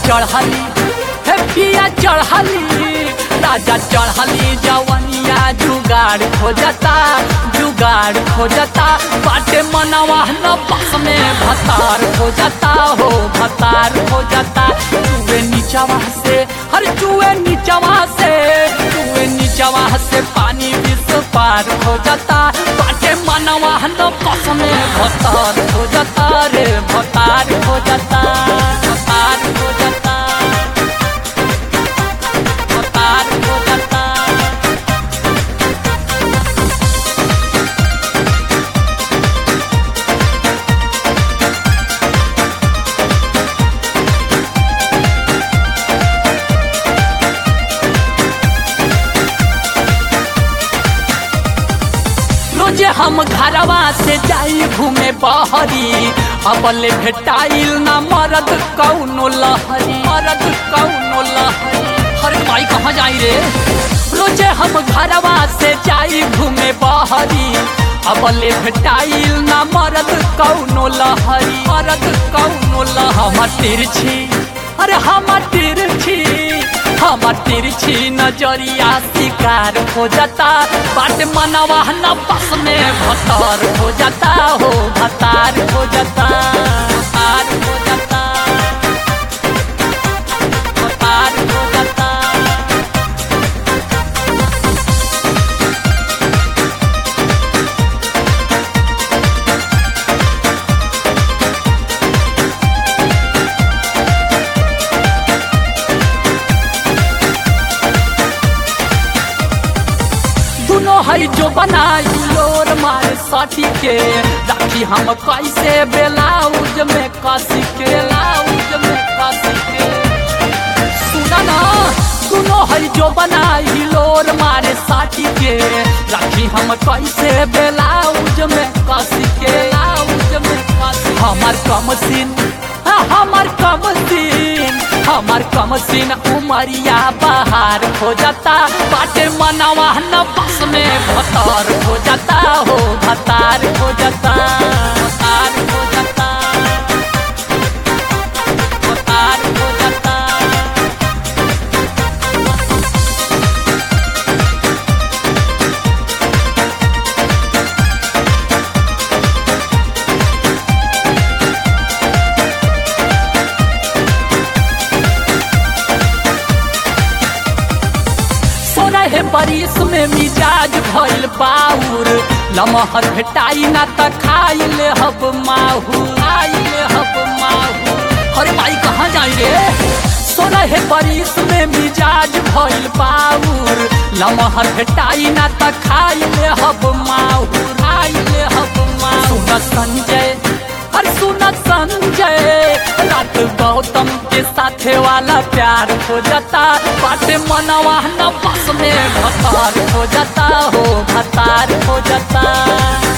चढ़ली हे पिया चढ़ली राजा चढ़ली जवनिया जुगाड़ खोजता जुगाड़ खोजता बाटे मनवा न बस में भतार खोजता हो भतार खोजता चुए नीचवा से हर चुए नीचवा से चुए नीचवा से पानी विष पार खोजता बाटे मनवा न बस में भतार खोजता रे भतार खोजता भतार खोजता भतार खोजता रोजे हम घरवा से जाई घूमे बहरी अबले भेटाइल ना मरद कौनो लहरी मरद कौनो लहरी अरे माई कहाँ जाई रे रोजे हम घरवा से जाई घूमे बहरी अबले भेटाइल ना मरद कौनो लहरी मरद कौनो लहरी हम तिरछी अरे हम तिरछी हम तिरछी नजरिया शिकार हो जाता बाट मनवा न बस में भतार हो जाता हो भतार हो जाता भतार हो जाता भतार हो जाता दुनो है जो बनाई लोर मारे सटी के राखी हम कैसे बेलाउज में कसी के बेलाउज में कसी के सुना ना दुनो है जो बनाई लोर मारे साटी के राखी हम कैसे बेलाउज में कसी के बेलाउज में कसी हमार कम सीन हाँ, हमार कम सीन हमार कम सीन उमरिया बाहर हो जाता बाटे मनवा न बस में भतार हो जाता हो भतार हो जाता भतार हो जाता भतार हो जाता सोरह बरिस में मिजाज भइल बाउर लमहर भेटाई ना त खाई ले हब माहू खाई ले हब माहू अरे भाई कहाँ जाई रे सोरह बरिस में मिजाज भइल बाउर लमहर भेटाई ना त खाई ले हब माहू खाई ले हब माहू सुन संजय अरे सुन संजय रात गौतम के साथे वाला प्यार हो जाता बाटे मनवा न बस में भतार हो जाता हो भतार हो जाता